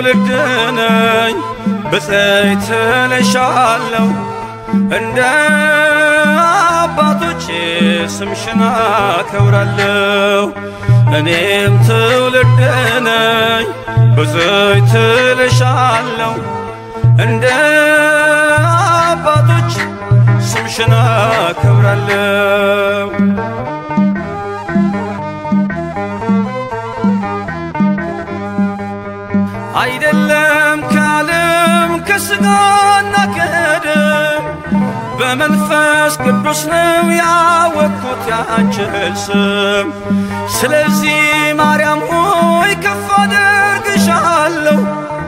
ትውልድ ነኝ ብፅዕት እልሻለሁ እንደ አባቶቼ ስምሽን አከብራለሁ። እኔም ትውልድ ነኝ ብፅዕት እልሻለሁ እንደ አባቶች ስምሽን አከብራለሁ። አይደለም ከዓለም ከሥጋና ከደም በመንፈስ ቅዱስ ነው ያወቅኩት ያንችን ስም። ስለዚህ ማርያም ሆይ ከፍ አደርግሻለሁ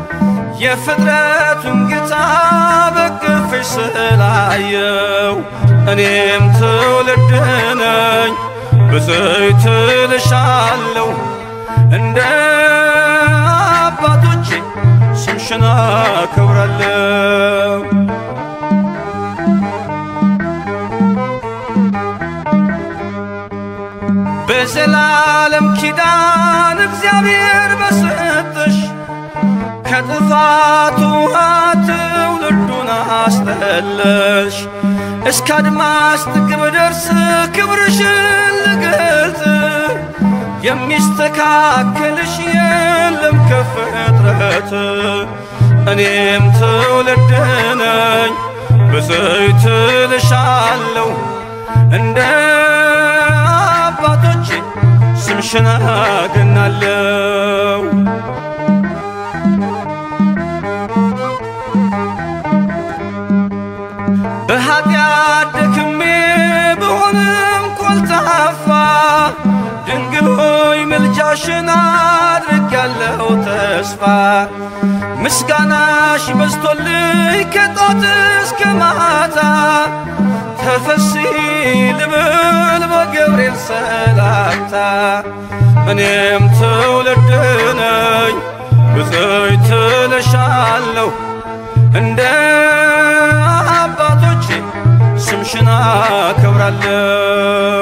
የፍጥረቱን ጌታ በቅፍሽ ስላየው እኔም ትውልድ ነኝ ብፅዕት እልሻለሁ እንደ አባቶቼ ስምሽን አከብራለሁ። በዘላለም ኪዳን እግዚአብሔር በሰጠሽ ከጥፋቱ ውሃ ትውልዱን አስጠለሽ እስከ አድማስ ጥግ ብደርስ ክብርሽን ልገልጽ የሚስተካከልሽ የለም ከፍጥረት እኔም ትውልድ ነኝ ብፅዕት እልሻለሁ እንደ አባቶቼ ስምሽን አገናለሁ። በኃጢአት ደክሜ ብሆንም ኮልታፋ ድንግል ሆይ ምልጃሽን አድርጌያለሁ ተስፋ ምስጋናሽ በዝቶልኝ ከጧት እስከ ማታ ተፈሲ ልብል በገብርኤል ሰላምታ እኔም ትውልድ ነኝ ብፅዕት እልሻለሁ እንደ አባቶቼ ስምሽን አከብራለሁ።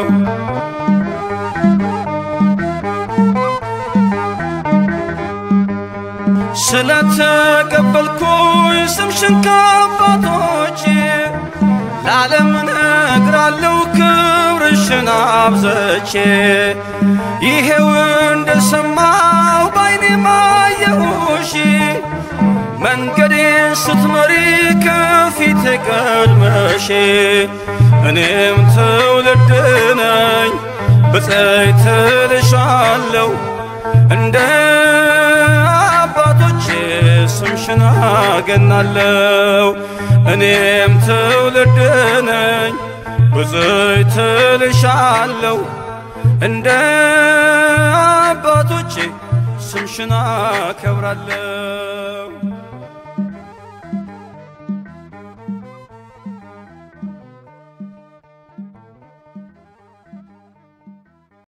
ስለተቀበልኩኝ ስምሽን ከአባቶቼ ለዓለም ነግራለሁ ክብርሽን አብዘቼ ይሄው እንደሰማሁ ባይኔ ማየሁሽ መንገዴን ስትመሪ ከፊቴ ቀድመሽ እኔም ትውልድ ነኝ ብፅዕት እልሻለሁ እንደ አባቶቼ ስምሽን አገናለሁ። እኔም ትውልድ ነኝ ብፅዕት እልሻለሁ እንደ አባቶቼ ስምሽን አከብራለሁ።